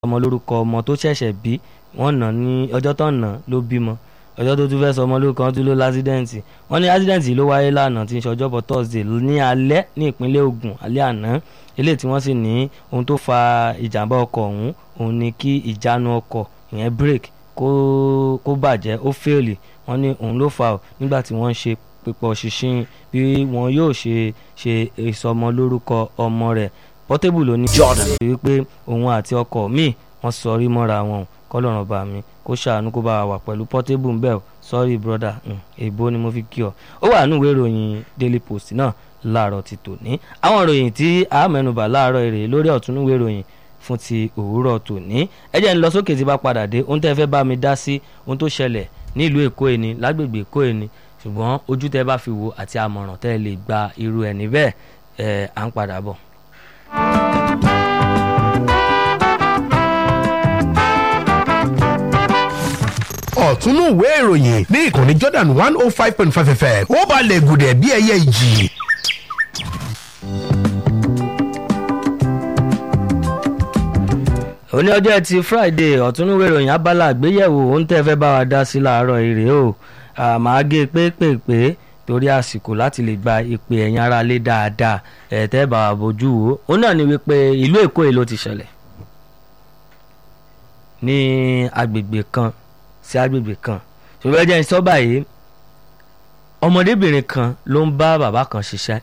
ọmọ lórúkọ ọmọ tó ṣẹ̀ṣẹ̀ bí wọ́n nà ní ọjọ́ tó nà ló bímọ ọjọ́ tó tún fẹ́ sọ ọmọ lórúkọ wọn tún ló lásídẹ̀ǹtì wọ́n ní ásídẹ̀ǹtì ló wáyé lánàá tí ń ṣọjọ́bọ̀ thursday ní alẹ́ ní ìpínlẹ̀ Ògùn alẹ́ àná eléyìí tí wọ́n sì ní ohun tó fa ìjàmbá ọkọ̀ ọ̀hún òun ni kí ìjánu ọkọ̀ ìyẹn brake kó kó bàjẹ́ ó fèèlì wọ́n ní òun ló fà ó nígbà tí wọ́n ń ṣe pípọ̀ ṣinṣin bí wọn yóò ṣe ṣe ìsọmọ lórúkọ ọmọ rẹ̀ Portable ló ní Jordan. wípé òun àti ọkọ míì wọ́n sọrí mọ́ra wọn o kọ́lọ́run bá mi kó ṣàánú kó bá wa wà pẹ̀lú Portable ńbẹ́ o sorry brother mm, èbó ni mo fi kí ọ ó wà nínú ìwé ìròyìn Daily Post náà láàárọ̀ ti tòní àwọn ìròyìn tí a mẹ́nubà láàárọ̀ èrè lórí ọ̀tún ìwé ìròyìn fún ti òwúrọ̀ tòní ẹ jẹ́ ń lọ sókè tí bá padà dé ohun tẹ́ fẹ́ bá mi dá sí ohun tó ṣẹlẹ̀ ní ìlú Èkó ẹni lágbègbè Èkó ẹni ṣùgbọ́n ojú tẹ́ bá fi wò àti àmọ̀ràn tẹ́ lè gba irú ẹni bẹ́ẹ̀ ẹ̀ à ń padà bọ̀. ọ̀túnú ìwé ìròyìn ní ìkànnì Jordan one oh five point five fm ó balẹ̀ gùdẹ̀ bí ẹyẹ ìjì. òní ọjọ́ ẹtì Friday ọ̀túnúwé ìròyìn abala àgbéyẹ̀wò ohun tẹ́ fẹ́ bá wa dá sí láàárọ̀ èrè o àmọ́ gé pépèpé torí àsìkò láti lè gba ìpè ẹ̀yin ara lé dáadáa ẹ̀ tẹ́ bá wa bójú wo ó náà ni wípé ìlú Èkó yìí ló ti ṣẹlẹ̀ ní agbègbè kan sí agbègbè kan ṣùgbọ́n ẹ jẹ́ n sọ báyìí ọmọdébìnrin kan ló ń bá bàbá kan ṣiṣẹ́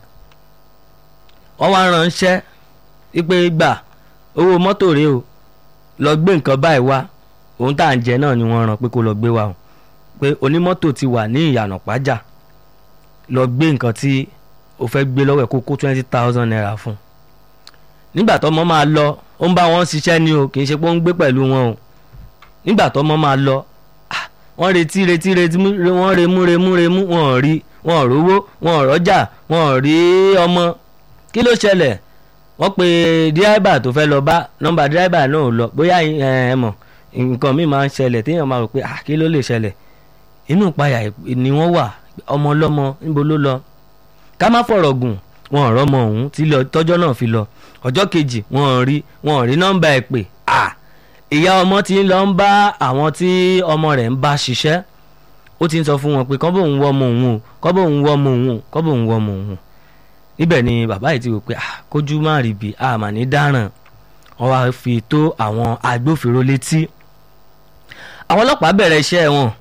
wọ́n wá ránṣẹ́ wípé gbà owó mọ́tò rèé o lọ gbé nǹkan báyìí wá ohun tá à ń jẹ náà ni wọ́n rán pé kó lọ gbé wá o pé onímọ́tò ti wà ní ìyànà pàjá lọ gbé nǹkan tí o fẹ́ gbé lọ́wọ́ ẹ̀ kó kó twenty thousand naira fún un nígbà tọ́mọ máa lọ ó ń bá wọn ṣiṣẹ́ ni o kì í ṣe pé ó ń gbé pẹ̀lú wọn o nígbà tọ́mọ máa lọ ah, wọ́n retí retí retí mú- re- wọ́n remú remú remú wọn ò rí wọn ò rówó wọn ò rọ́jà wọn ò rí ọmọ kí ló ṣẹlẹ̀ wọ́n pe dírábà tó fẹ́ lọ bá nọ́mbà dírábà náà ò lọ bóyá ẹ ẹ mọ̀ nǹkan míì máa ń ṣẹlẹ̀ téèyàn máa rò pé ah kí ló lè ṣẹlẹ̀ inú ìpayà ni wọ́n wà ọmọ ọlọ́mọ níbo ló lọ ká má fọ̀rọ̀ gùn wọn ò rọ́mọ ọ̀hún tí lọ- tọ́jọ́ náà fi lọ ọjọ́ kejì wọn ò rí wọn ò rí nọ́mbà ẹ̀ pè ah ìyá ọmọ tí ń lọ ń bá àwọn tí ọmọ rẹ̀ ń bá ṣiṣẹ́ ó ti ń sọ fún wọn pé kọ́ bóun wọ́ ọmọ òun o kọ́ bóun wọ́ ọmọ òun o kọ́ bóun wọ́ ọmọ òun o níbẹ̀ ni bàbá yìí ti wò pé ah kójú má rí bi a mà ní dáràn wọ́n wá fi tó àwọn agbófinró létí àwọn ọlọ́pàá bẹ̀rẹ̀ iṣẹ́ wọn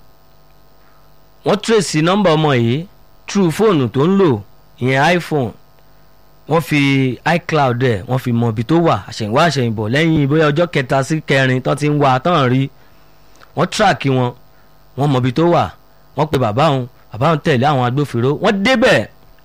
wọ́n tírèsì nọ́mbà ọmọ yìí true fóònù tó ń lò ìyẹn iPhone wọ́n fi iCloud ẹ̀ wọ́n fi mọ ibi tó wà àṣẹ̀yìnwá àṣẹ̀yìnbọ̀ lẹ́yìn bóyá ọjọ́ kẹta sí kẹrin tó ti ń wá tán rí wọ́n tíráàkì wọn wọ́n mọ ibi tó wà wọ́n pe bàbá òun bàbá òun tẹ̀lé àwọn agbófinró wọ́n débẹ̀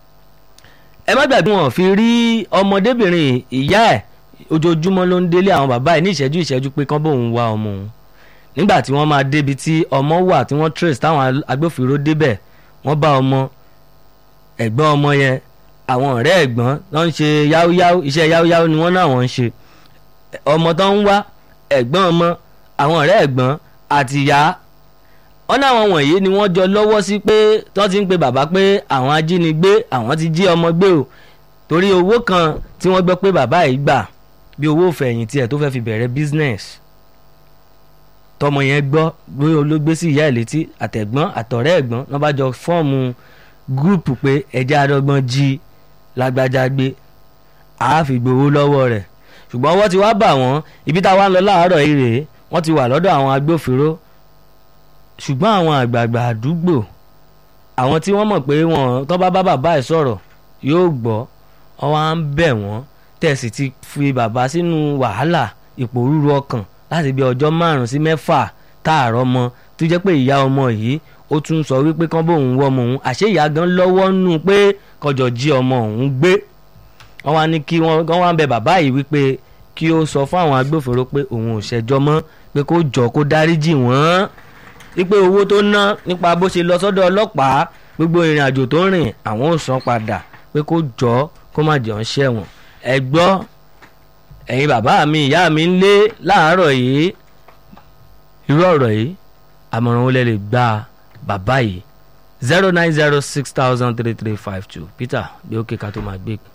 ẹ má gbàgbé wọn fi rí ọmọdébìnrin ìyá ẹ̀ ojoojúmọ́ ló ń délé àwọn bàbá ẹ̀ ní ìṣẹ́jú ìṣẹ́jú pé kán bóun wá ọmọ òun nígbà tí wọ́n máa débi tí ọmọ wà tí wọ́n trace táwọn agbófinró débẹ̀ wọ́n bá ọmọ ẹ̀gbọ́n ọmọ yẹn àwọn ọ̀rẹ́ ẹ̀gbọ́n tó ń ṣe yáúyáú iṣẹ́ yáúyáú ni wọ́n náà wọ́n ń ṣe ọmọ tó ń wá ẹ̀gbọ́n ọmọ àwọn ọ̀rẹ́ ẹ̀gbọ́n àti ìyá wọ́n náà wọn wọ̀nyí ni wọ́n jọ lọ́wọ́ sí pé tó ti ń pe bàbá pé àwọn ajínigbé àwọn ti jí ọmọ gbé o torí owó kan tí wọ́n gbọ́ pé bàbá yìí gbà bí owó fẹ̀yìntì ẹ̀ tó fẹ́ fi bẹ̀rẹ̀ business tọmọ yẹn gbọ́ bóyá olóògbé sí ìyá ẹ̀ létí àtẹ̀gbọ́n àtọ̀rẹ́ ẹ̀gbọ́n wọ́n bá jọ fọ́ọ̀mù gúrùpù pé ẹja adọ́gbọ́n jí lágbájá gbé a fi gbowó lọ́wọ́ rẹ̀ ṣùgbọ́n ọwọ́ ti wá bà wọ́n ibi tá a wá ń lọ láàárọ̀ yìí rèé wọ́n ti wà lọ́dọ̀ àwọn agbófinró ṣùgbọ́n àwọn àgbààgbà àdúgbò àwọn tí wọ́n mọ̀ pé wọ́n tó bá bá bàbá ẹ̀ sọ̀rọ̀ yóò gbọ́ wọ́n wá ń bẹ̀ wọ́n tẹ̀sí ti fi bàbá sínú wàhálà ìpòrúru ọkàn láti bí ọjọ́ márùn-ún sí mẹ́fà táàrọ̀ mọ́ tó jẹ́ pé ìyá ọmọ yìí ó tún sọ wípé kán bóun wọ́ ọmọ òun àṣé ìyá gan lọ́wọ́ nù pé kọjọ jí ọmọ òun gbé wọ́n wá ní kí wọ́n wọ́n wá ń bẹ bàbá yìí wípé kí ó sọ fún àwọn agbófinró pé òun ò ṣẹjọ́ mọ́ pé kó jọ kó dáríjì wọ́n wípé owó tó ná nípa bó ṣe lọ sọ́dọ̀ ọlọ́pàá gbogbo ìrìn àjò tó rìn àwọn ò san padà pé kó jọ kó má jọ ń ṣẹ̀wọ̀n ẹ gbọ́ ẹ̀yin bàbá mi ìyá mi ń lé láàárọ̀ yìí irú ọ̀rọ̀ yìí àmọ̀ràn wo lẹ lè gba bàbá yìí zero nine zero six thousand three three five two Peter bí ó kéka tó máa gbé